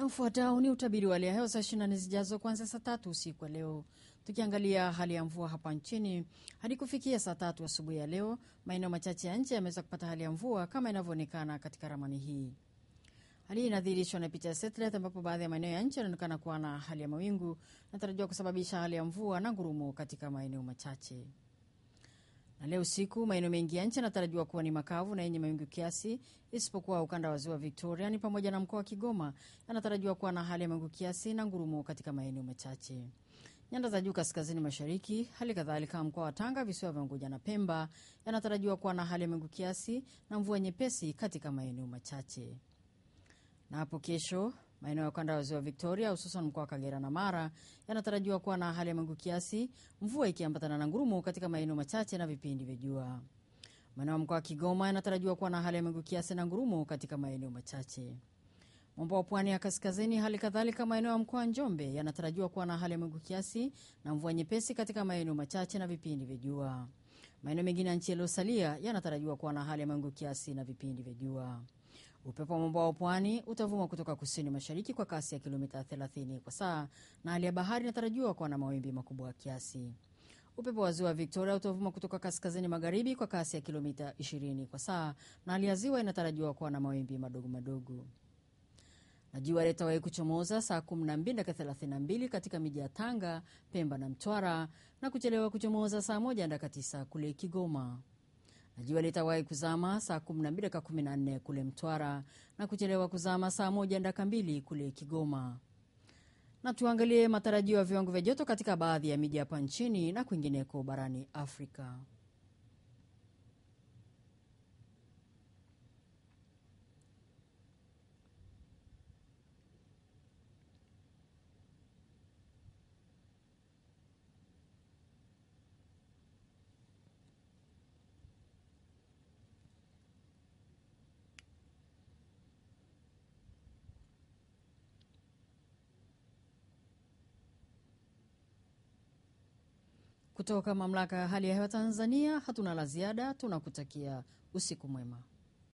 Ufuatao ni utabiri wa hali ya hewa saa 24 zijazo kuanzia saa tatu usiku wa leo, tukiangalia hali ya mvua hapa nchini. Hadi kufikia saa tatu asubuhi ya leo, maeneo machache ya nchi yameweza kupata hali ya mvua kama inavyoonekana katika ramani hii. Hali hii inadhihirishwa na picha ya satellite, ambapo baadhi ya maeneo ya nchi yanaonekana kuwa na hali ya mawingu natarajiwa kusababisha hali ya mvua na ngurumo katika maeneo machache na leo usiku maeneo mengi ya nchi yanatarajiwa kuwa ni makavu na yenye mawingu kiasi, isipokuwa ukanda wa ziwa Victoria ni pamoja na mkoa wa Kigoma yanatarajiwa kuwa na hali ya mawingu kiasi na ngurumo katika maeneo machache. Nyanda za juu kaskazini mashariki, hali kadhalika mkoa wa Tanga, visiwa vya Unguja na Pemba yanatarajiwa kuwa na hali ya mawingu kiasi na mvua nyepesi katika maeneo machache. Na hapo kesho maeneo ya ukanda wa ziwa Victoria hususan mkoa wa Kagera na Mara yanatarajiwa kuwa na hali ya mawingu kiasi, mvua ikiambatana na ngurumo katika maeneo machache na vipindi vya jua. Maeneo ya mkoa wa Kigoma yanatarajiwa kuwa na hali ya mawingu kiasi na ngurumo katika maeneo machache. Mwambao wa pwani ya kaskazini, hali kadhalika maeneo ya mkoa wa Njombe yanatarajiwa kuwa na hali ya mawingu kiasi na mvua nyepesi katika maeneo machache na vipindi vya jua. Maeneo mengine ya nchi yaliyosalia yanatarajiwa kuwa na hali ya mawingu kiasi na vipindi vya jua. Upepo wa mwambao wa pwani utavuma kutoka kusini mashariki kwa kasi ya kilomita 30 kwa saa, na hali ya bahari inatarajiwa kuwa na mawimbi makubwa kiasi. Upepo wa ziwa Victoria utavuma kutoka kaskazini magharibi kwa kasi ya kilomita 20 kwa saa, na hali ya ziwa inatarajiwa kuwa na mawimbi madogo madogo na jua litawahi kuchomoza saa 12 dakika 32 katika miji ya Tanga, Pemba na Mtwara na kuchelewa kuchomoza saa 1 dakika 9 kule Kigoma. Na jua litawahi kuzama saa 12 dakika 14 kule Mtwara na kuchelewa kuzama saa 1 dakika 2 kule Kigoma. Na tuangalie matarajio ya viwango vya joto katika baadhi ya miji hapa nchini na kwingineko barani Afrika. Kutoka mamlaka ya hali ya hewa Tanzania, hatuna la ziada, tunakutakia usiku mwema.